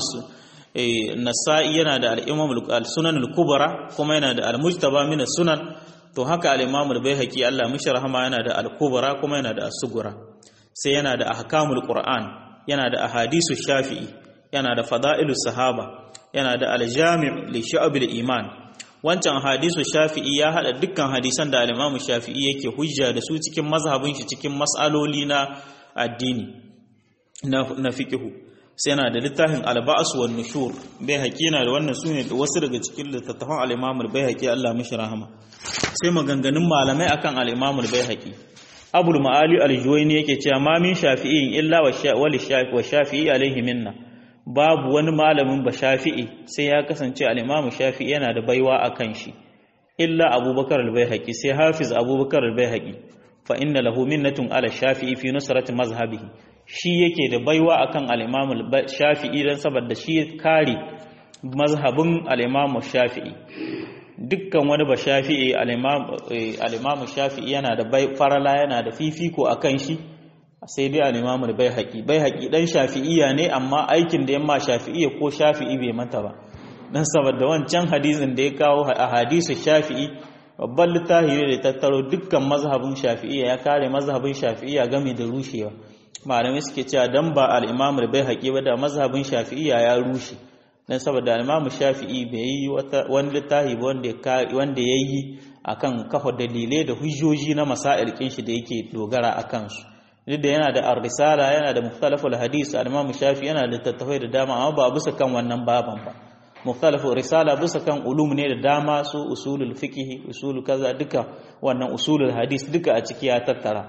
Nasa'i yana da al-Imam al-Sunan al-Kubra kuma yana da al-Mujtaba min as-Sunan to haka al-Imam al-Baihaqi Allah mishi rahama yana da al-Kubra kuma yana da as-Sughra sai yana da ahkamul Qur'an yana da ahadisu Shafi'i yana da fada'ilu sahaba yana da al-Jami' li shu'abil iman wancan hadisu Shafi'i ya hada dukkan hadisan da al-Imam Shafi'i yake hujja da su cikin mazhabin shi cikin mas'aloli na addini na na fiqhu sai yana da littafin alba'as wan nushur bai haƙi yana da wannan sune da wasu daga cikin littattafan al-Imam al-Baihaqi Allah mishi rahama sai maganganun malamai akan al-Imam al-Baihaqi abul ma'ali al-juwayni yake cewa ma min shafi'in illa wa shafi'i alaihi minna babu wani malamin ba shafi'i sai ya kasance al-imam shafi'i yana da baiwa akan shi illa abubakar al-baihaqi sai hafiz abubakar al-baihaqi fa inna lahu minnatun ala shafi'i fi nusrati mazhabihi shi yake da baiwa akan al-imam shafi'i dan saboda shi kare mazhabin al-imam shafi'i dukkan wani ba shafi'i al-imam shafi'i yana da farala yana da fifiko akan shi sai dai al-imam al-baihaqi baihaqi dan shafi'iyya ne amma aikin da yamma shafi'iyya ko shafi'i bai mata ba dan saboda wancan hadisin da ya kawo a hadisu shafi'i babban littafi ne da tattaro dukkan mazhabin shafi'iyya ya kare mazhabin shafi'iyya game da rushewa malamai suke cewa dan ba al-imam al-baihaqi ba da mazhabin shafi'iyya ya rushe dan saboda al-imam shafi'i bai yi wani littafi ba wanda ya yi akan kafa dalilai da hujjoji na masail shi da yake dogara akan su duk da yana da ar-risala yana da mukhtalaful hadis al-imam shafi'i yana da tattafai da dama amma ba bisa kan wannan baban ba mukhtalafu risala bisa kan ulum ne da dama su usulul fiqh usul kaza duka wannan usulul hadis duka a ciki ya tattara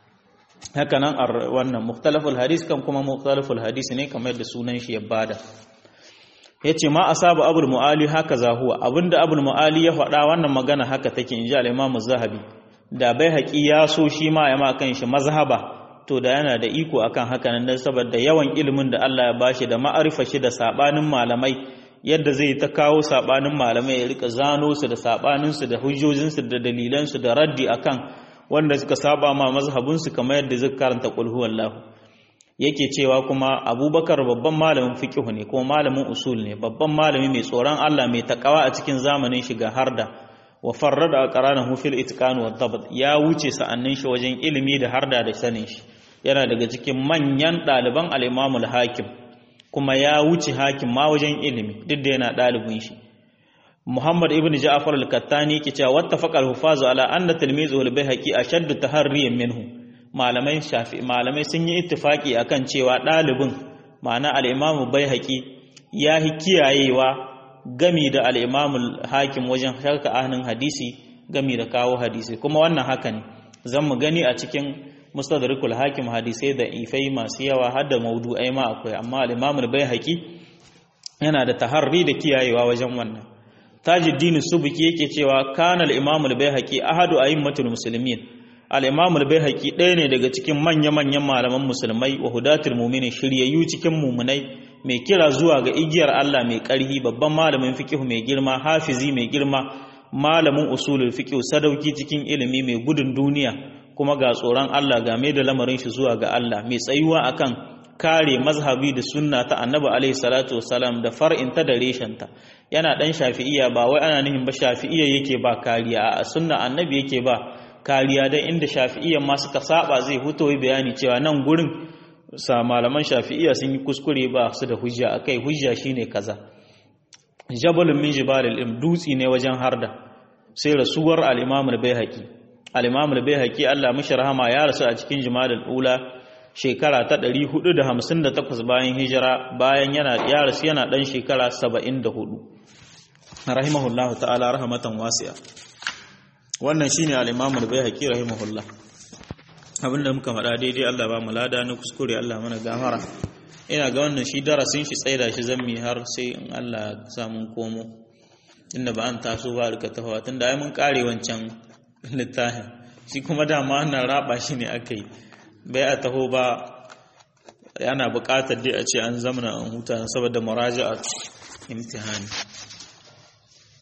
haka nan wannan mukhtalaful hadis kan kuma mukhtalaful hadis ne kamar da sunan shi ya bada yace ma asaba abul muali haka za huwa abinda abul muali ya faɗa wannan magana haka take inji al-imam zahabi da bai haƙi ya so shi ma ya ma kan shi mazhaba to da yana da iko akan haka nan dan saboda yawan ilimin da Allah ya bashi da ma'arifa shi da sabanin malamai yadda zai ta kawo sabanin malamai ya rika zano su da sabanin su da hujjojin su da dalilan su da raddi akan wanda suka saba ma mazhabin su kamar yadda zai karanta qul huwallahu yake cewa kuma Abubakar babban malamin fiqh ne kuma malamin usul ne babban malami mai tsoron Allah mai takawa a cikin zamanin shiga harda wa farrada aqranahu fil itqan wa dabt ya wuce sa'annin shi wajen ilimi da harda da sanin shi yana daga cikin manyan ɗaliban al-Imam al-Hakim kuma ya wuce hakim ma wajen ilimi duk da yana ɗalibin shi Muhammad ibn Ja'far al-Kattani yake cewa wattafaqa al-hufazu ala anna tilmizu al-Baihaqi ashaddu taharriyan minhu malamai shafi malamai sun yi ittifaki akan cewa ɗalibin ma'ana al-Imam Baihaqi ya hi kiyayewa gami da al-Imam al-Hakim wajen sharka ahnin hadisi gami da kawo hadisi kuma wannan haka ne zan mu gani a cikin mustadrakul hakim hadisai da ifai masu yawa har da maudu'ai ma akwai amma al-imam al-baihaqi yana da taharri da kiyayewa wajen wannan tajuddin subki yake cewa kana al-imam al-baihaqi ahadu a'immatul muslimin al-imam al-baihaqi ɗaya ne daga cikin manya-manyan malaman musulmai wa hudatul mu'minin shiryayyu cikin mu'minai mai kira zuwa ga igiyar Allah mai ƙarhi babban malamin fiqh mai girma hafizi mai girma malamin usulul fiqh sadauki cikin ilimi mai gudun duniya kuma ga tsoron Allah game da lamarin shi zuwa ga Allah mai tsayuwa akan kare mazhabi da sunna ta annabi alaihi salatu wasalam da far'inta da reshenta yana dan shafi'iyya ba wai ana nihin ba shafi'iyya yake ba kariya a sunna annabi yake ba kariya dan inda shafi'iyya ma suka saba zai huto bayani cewa nan gurin sa malaman shafi'iyya sun yi kuskure ba su da hujja akai hujja shine kaza jabalun min jibalil ilm dutsi ne wajen harda sai rasuwar al-imam al-baihaqi al-imam al-baihaqi Allah mishi rahama ya rasu a cikin jumadal ula shekara ta 458 bayan hijira bayan yana ya rasu yana dan shekara 74 rahimahullahu ta'ala rahmatan wasi'a wannan shine al-imam al-baihaqi rahimahullah abinda muka faɗa daidai Allah ba mu lada na kuskure Allah mana gafara ina ga wannan shi darasin shi tsaida shi zammi har sai in Allah samun komo inda ba an taso ba rika tafawa tunda ai mun kare wancan littafin shi kuma dama ana raba shi ne aka yi bai a taho ba yana buƙatar dai a ce an zamana an huta saboda muraja'a imtihani